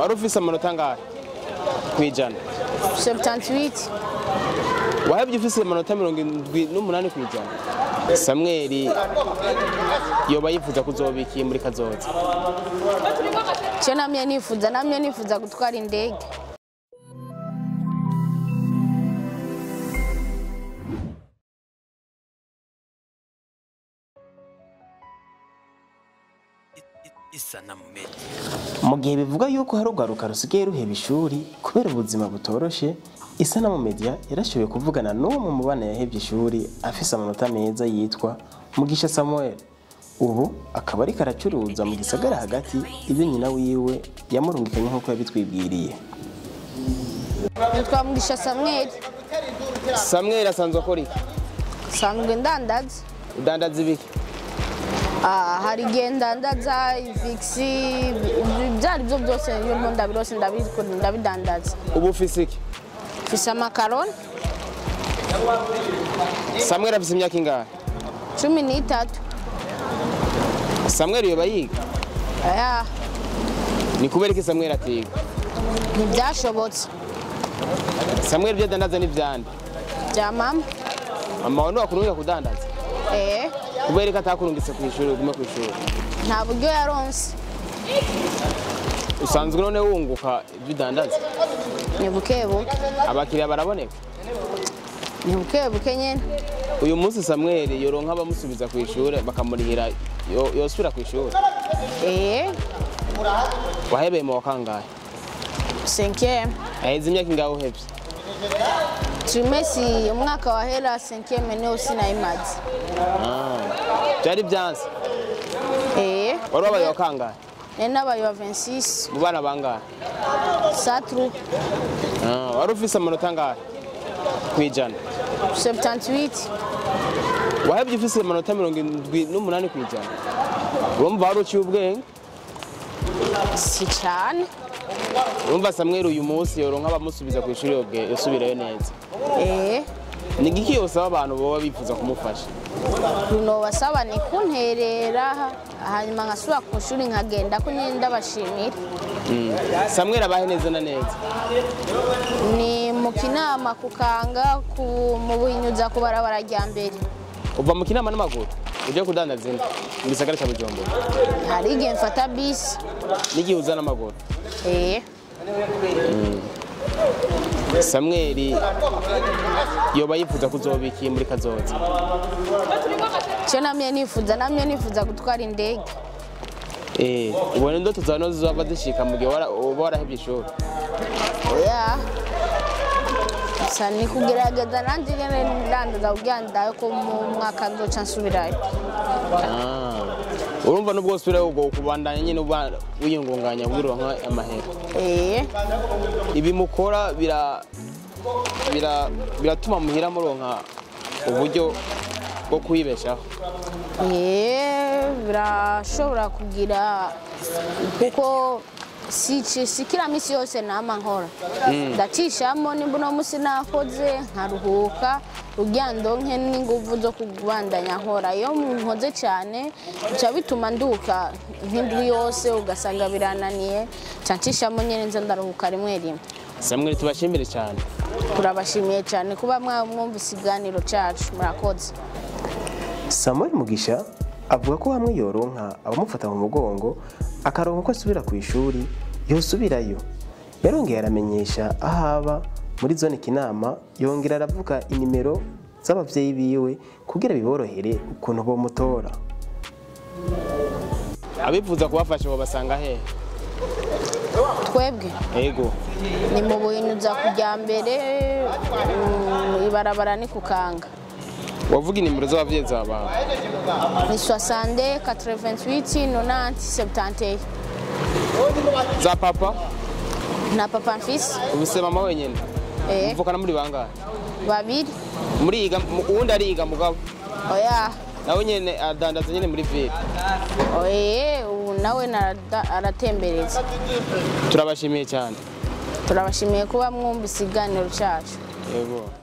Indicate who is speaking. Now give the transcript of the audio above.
Speaker 1: wari ufise amanota angahe kwijana
Speaker 2: 78
Speaker 1: wahebye ufise amanota mirongo indwi n'umunani kwijana samweli yoba yifuza kuzobikiye muri kazoza
Speaker 2: cyo namye nifuza namye nifuza gutwara indege
Speaker 3: isanamu media
Speaker 4: mu gihe bivuga yuko hari urwaruka rusigaye ruheba ishuri kubera ubuzima butoroshe isanamu media yarashoboye kuvugana n'umwe mu bana yahebye ishuri afise amanota meza yitwa mugisha samuel ubu akaba ariko aracuruza mu gisagara hagati ibyo nyina wiwe yamurungikanye nk'uko yabitwibwiriye
Speaker 2: nitwa mugisha samweli
Speaker 1: samweli asanzwe akora iki
Speaker 2: sanzwe ndandaza
Speaker 1: udandaza ibiki
Speaker 2: Ah, hari igihe ndandaza ivigisi ibyo ari byo byose iyo mpo ndabirose ndabikora ndabidandaza
Speaker 1: ubu ufise iki
Speaker 2: mfise amakaroni
Speaker 1: samweli afise imyaka ingahe
Speaker 2: cumi n'itatu
Speaker 1: samweli yoba yiga
Speaker 2: aya
Speaker 1: ni kubera iki samweli atiga
Speaker 2: ntibyashobotse
Speaker 1: samweli ibyo adandaza ni vyande
Speaker 2: bya mama
Speaker 1: mama wawe ntiwakurungika kudandaza
Speaker 2: eh
Speaker 1: kubera ko atakurungitse ku ishuri ugume ku ishuri
Speaker 2: nta buryo yaronse
Speaker 1: usanzwe none wunguka ibyo udandaza
Speaker 2: ni buke buke
Speaker 1: abakiriya baraboneka
Speaker 2: ni buke buke nyine
Speaker 1: uyu munsi samweli yoronka abamusubiza ku ishuri bakamurihira yo- yosubira ku ishuri
Speaker 2: eh
Speaker 1: wahebeye mu wa kangahe
Speaker 2: senkiyeme
Speaker 1: aheze imyaka ingahe uhebye
Speaker 2: trimesi umwaka wahera senkiyeme niyo sinayimaze
Speaker 1: Ah, byari byanze
Speaker 2: eh
Speaker 1: wari wabaye wa kangahe
Speaker 2: nari nabaye wa 26
Speaker 1: mu bana bangahe
Speaker 2: satru
Speaker 1: Ah, wari ufise amanota angahe kwijana
Speaker 2: 78
Speaker 1: wahebye ufise amanota mirongo indwi n'umunani kwijana urumva wari uciye ubwenge
Speaker 2: si cyane
Speaker 1: urumva samweli uyu munsi yoronka abamusubiza ku ishuri yobwe- yosubirayo neza
Speaker 2: eh
Speaker 1: ni igiki yosaba abantu boba bifuza kumufasha
Speaker 2: runo basaba ni kunterera hanyuma nkasubira ku ishuri nkagenda ko nyine ndabashimira
Speaker 1: samweli abahe neza na neza
Speaker 2: ni mu kinama ku kanga ku- mu buhinyuza ku barabara rya mbere
Speaker 1: uva mu kinama n'amaguru ujya kudandaza inda mu gisagara cya bujumbura
Speaker 2: hari igihe mfata bisi
Speaker 1: n'igihe uza n'amaguru
Speaker 2: eh
Speaker 1: samweli yoba yifuza kuzobikiye muri kazoza
Speaker 2: cyo namye nifuza namye nifuza gutwara indege
Speaker 1: Eh, ubona indoto zawe nizo zizava zishika mu gihe wara- uba warahebye ishuri
Speaker 2: oya gusa ni kugerageza nanjye nyine ndandaza kugira ngo ndabe ko mu mwaka nzoca nsubirayo
Speaker 1: Ah, urumva nubwo usubirayo ubwo kubandanya nyine uba wiyungunganya kugira uronke amahera
Speaker 2: eh
Speaker 1: ibi mukora bira bira biratuma muhira muronka uburyo bwo kwibeshaho
Speaker 2: Eh, birashobora kugira kuko si si kila minsi yose nama nkora ndacishamo nimba uno munsi nakoze nkaruhuka kugira ndonke n'inguvu zo kubandanya nkora iyo nkoze cyane bica bituma nduka nk'indwi yose ugasanga birananiye nca ncishamo nyine nza ndaruhuka rimwe rimwe
Speaker 1: samweli tubashimire cyane
Speaker 2: turabashimiye cyane kuba mwumvise ikiganiro cyacu murakoze
Speaker 4: samuel mugisha avuga ko hamwe yoronka abamufata mu mugongo akaronka uko asubira ku ishuri yosubirayo yarongeye aramenyesha aho aba muri zone kinama yongera aravuga inimero z'abavyeyi biwe kugira biborohere ukuntu bomutora
Speaker 1: abifuza kubafasha babasanga hehe
Speaker 2: twebwe
Speaker 1: ego
Speaker 2: ni mu buhinyuza kujya mbere mm, ibarabara ni kukanga
Speaker 1: wavuga inimero z'abavyeyi zabawe
Speaker 2: ni 60 88 90 71
Speaker 1: za papa
Speaker 2: na papa mfise
Speaker 1: ubise mama wenyene
Speaker 2: eh,
Speaker 1: muvukana muri bangahe
Speaker 2: babiri
Speaker 1: muriga mu- uwundi ariga mugabo
Speaker 2: oya
Speaker 1: nawe nyene adandaza nyene muri ville
Speaker 2: oye ubu nawe narada- aratembereza
Speaker 1: turabashimiye cyane
Speaker 2: turabashimiye kuba mwumvise ikiganiro cyacu
Speaker 1: yego